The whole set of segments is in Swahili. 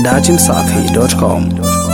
dachimsafi.com.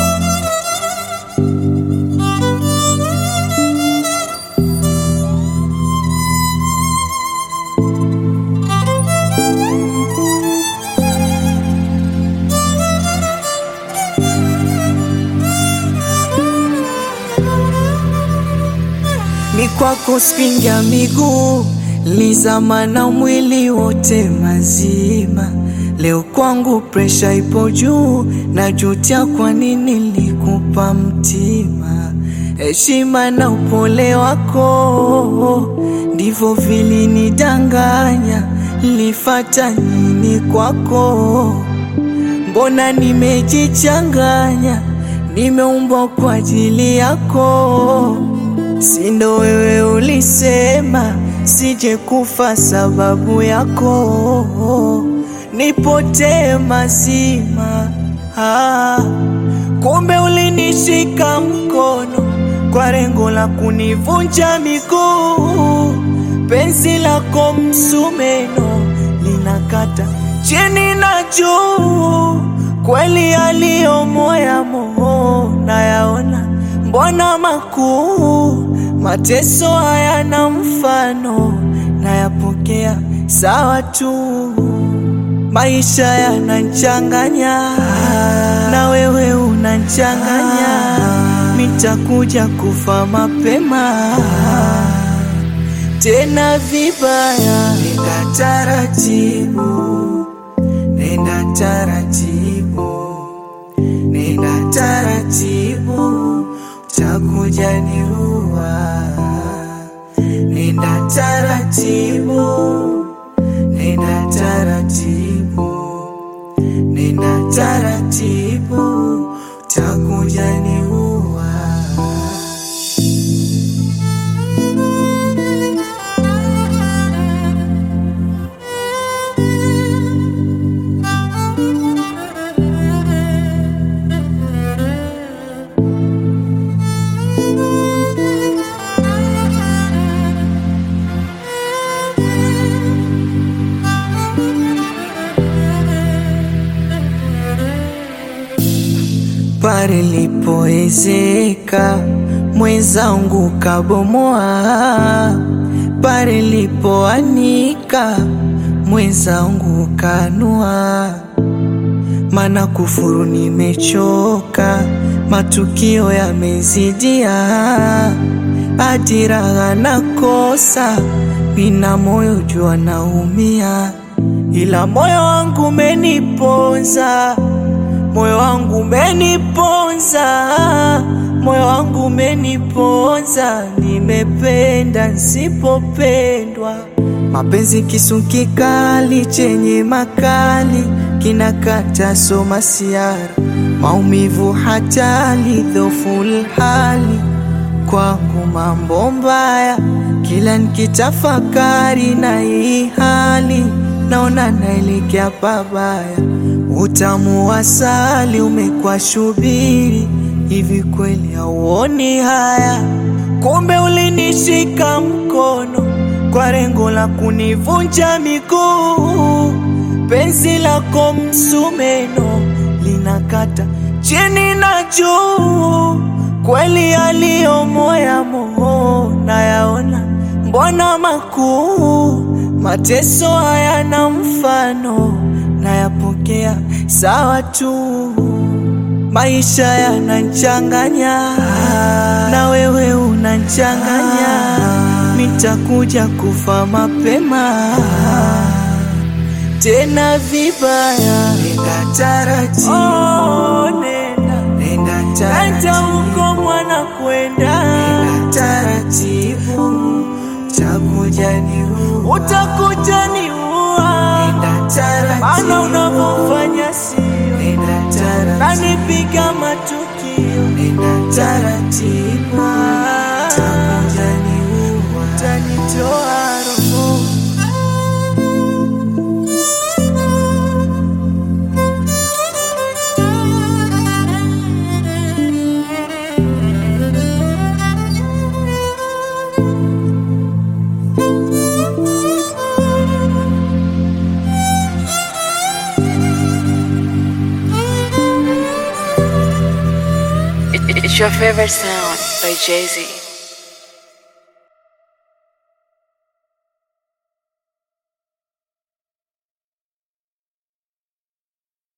ni kwako spinga miguu lizama na mwili wote mazima. Leo kwangu presha ipo juu, najutia kwa nini nilikupa mtima. Heshima na upole wako ndivyo vilinidanganya. Nilifata nini kwako? Mbona nimejichanganya, nimeumbwa kwa ajili yako. Sindo wewe ulisema sije kufa sababu yako, nipotee mazima. Ah, kumbe ulinishika mkono kwa lengo la kunivunja miguu. Penzi lako msumeno linakata chini na juu, kweli aliyo moya moho nayaona mbona makuu, mateso hayana mfano, nayapokea sawa tu. Maisha yanachanganya na wewe unachanganya, nitakuja kufa mapema tena vibaya. Nenda taratibu, nenda taratibu, nenda taratibu utakuja niua. Nenda taratibu, nenda taratibu, nenda taratibu, utakuja niua. pale lipoezeka mwenzangu kabomoa, pale lipoanika mwenzangu kanua. Mana kufuru nimechoka, matukio yamezidia, ajira nakosa, nina moyo jua naumia, ila moyo wangu umeniponza moyo wangu umeniponza, moyo wangu umeniponza, nimependa nsipopendwa. Mapenzi kisu kikali chenye makali kinakata soma siara, maumivu hatali dhoful hali kwangu mambo mbaya, kila nikitafakari na hii hali naona naelekea pabaya. Utamu wa asali umekuwa shubiri, hivi kweli hauoni haya? Kumbe ulinishika mkono kwa lengo la kunivunja miguu. Penzi lako msumeno linakata chini na juu, kweli aliyo moya moho nayaona, mbona makuu, mateso hayana mfano nayapokea sawa tu. Maisha yanachanganya na wewe unachanganya, nitakuja kufa mapema tena vibaya. Nenda taratibu, oh, nenda, nenda taratibu, huko mwana kwenda, nenda taratibu, utakuja niua, utakuja niua, nenda taratibu, maana unavyofanya sio, nenda taratibu, nanipiga matukio, nenda taratibu, utakuja niua, utanitoa roho your favorite sound by Jay Z.